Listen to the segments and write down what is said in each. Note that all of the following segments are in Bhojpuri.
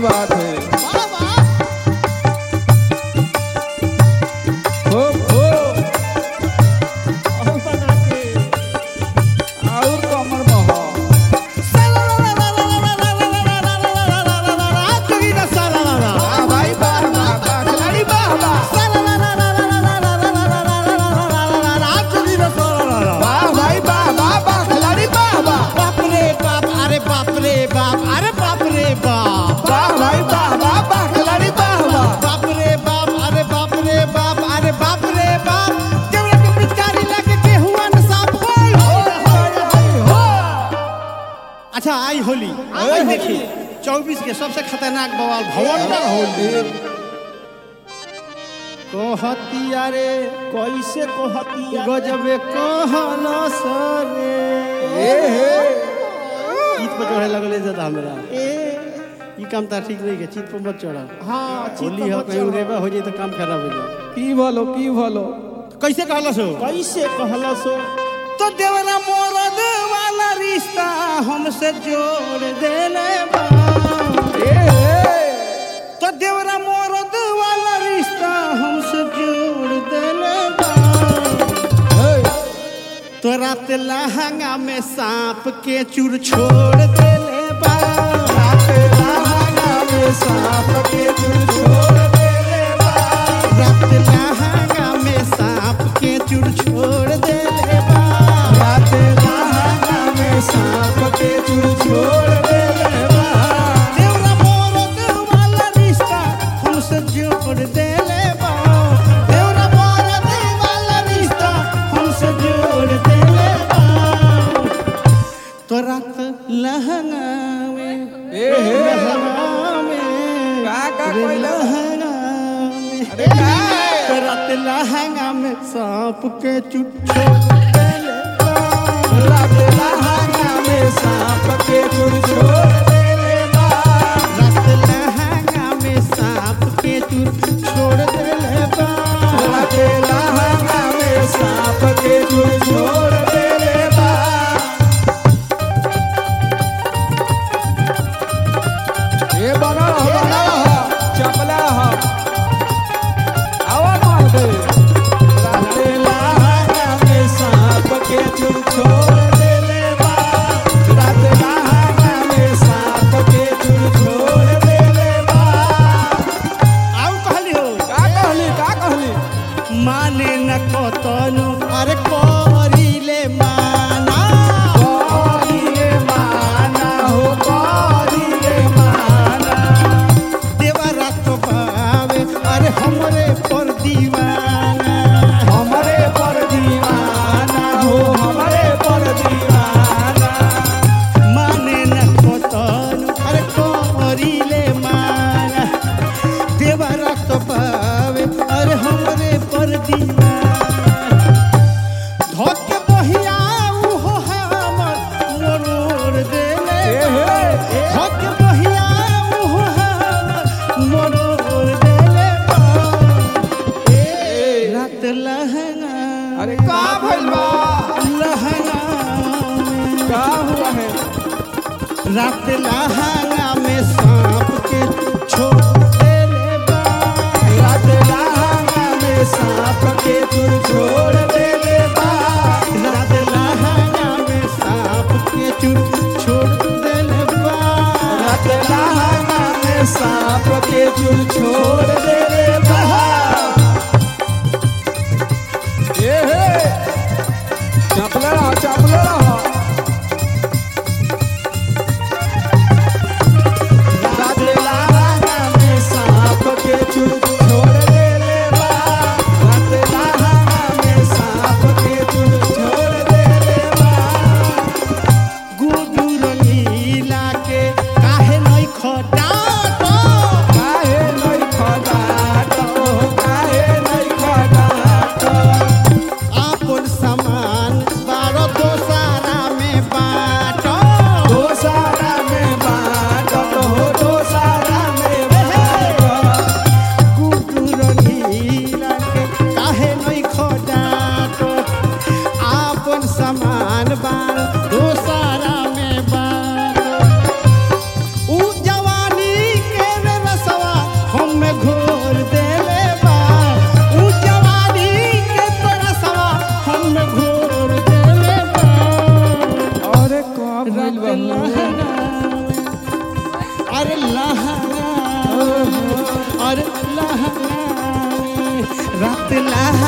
बात है वाह वाह हो हो और बना के और कमर में हो वाह भाई वाह वाह वाह खिलाड़ी वाह वाह वाह भाई वाह वाह वाह खिलाड़ी वाह वाह बाप रे बाप अरे बाप रे बाप अरे बाप रे बाप वाह भाई वाह वाह वाह खिलाड़ी वाह वाह बाप रे बाप अरे बाप रे बाप अरे बाप रे बाप केवड़ा के पिचकारी लगे के हुआ न साफ होय अच्छा आई होली आई देखी चौबीस के सबसे खतरनाक बवाल भवंडर होली कहतिया रे कैसे कहतिया गजबे कहला सरे ए हे चीत पर चढ़े लगले ज्यादा हमरा ई काम ता ठीक नहीं के चीत पर मत चढ़ा हाँ होली हो कहीं रेबा हो जाए तो काम खराब हो जाए की भलो की भलो कैसे कहला सो कैसे कहला सो तो देवरा मोरद वाला रिश्ता हमसे जोड़ देले बा ए हे तो देवरा मोरद वाला रिश्ता हमसे जोड़ देले बा हे तो रात लहंगा में सांप के चूर छोड़ देले बा रात लहंगा में सांप के चूर छोड़ देले बा रात लहंगा में सांप के चूर छोड़ देले बा रात लहंगा में सांप के चूर छोड़ देले बा देवरा मोरद वाला रिश्ता हमसे जोड़ देले बा देवरा मोरद वाला रिश्ता हमसे जोड़ देले बा तो रात लहंगा में ए हे लहंगा में का का रे कोइला? लहंगा में अरे का तो रात लहंगा में सांप के चुट छोड़ देले बा रात लहंगा में सांप के चूर छोड़ देले बा रात लहंगा में सांप के चूर छोड़ देले बा रात लहंगा में सांप के चूर छोड़ देले बा ये बना रहो बना रहो चपला हो आवा मार दे रात लहंगा में सांप के चूर छोड़ देले बा रात लहंगा में सांप के चूर छोड़ देले बा आउ कहली हो का कहली का कहली माने न कतनु अरे करिले माना करिले माना हो करिले माना देवरा तो पावे अरे हमरे पर दीवाना हमरे पर दीवाना हो हमरे पर दीवाना माने न कतनु अरे करिले माना देवरा तो पावे अरे हमरे पर दीवाना धोके बहिया उहो हमर मोर देले ए हे धोके बहिया उहो हमर मोर देले ए रात लहंगा अरे का भइल बा लहंगा में का हुआ है रात लहंगा में सांप के छोड़ देले बा रात लहंगा में सांप के चूर छोड़ देले बा रात लहंगा में सांप के चूर छोड़ देले बा रात लहंगा में सांप के चूर छोड़ देले बा ए हे चपले रहो चपले रहो रात लहंगा में सांप के चूर छोड़ देले बा रात लहंगा में सांप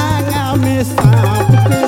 लहंगा में सांप के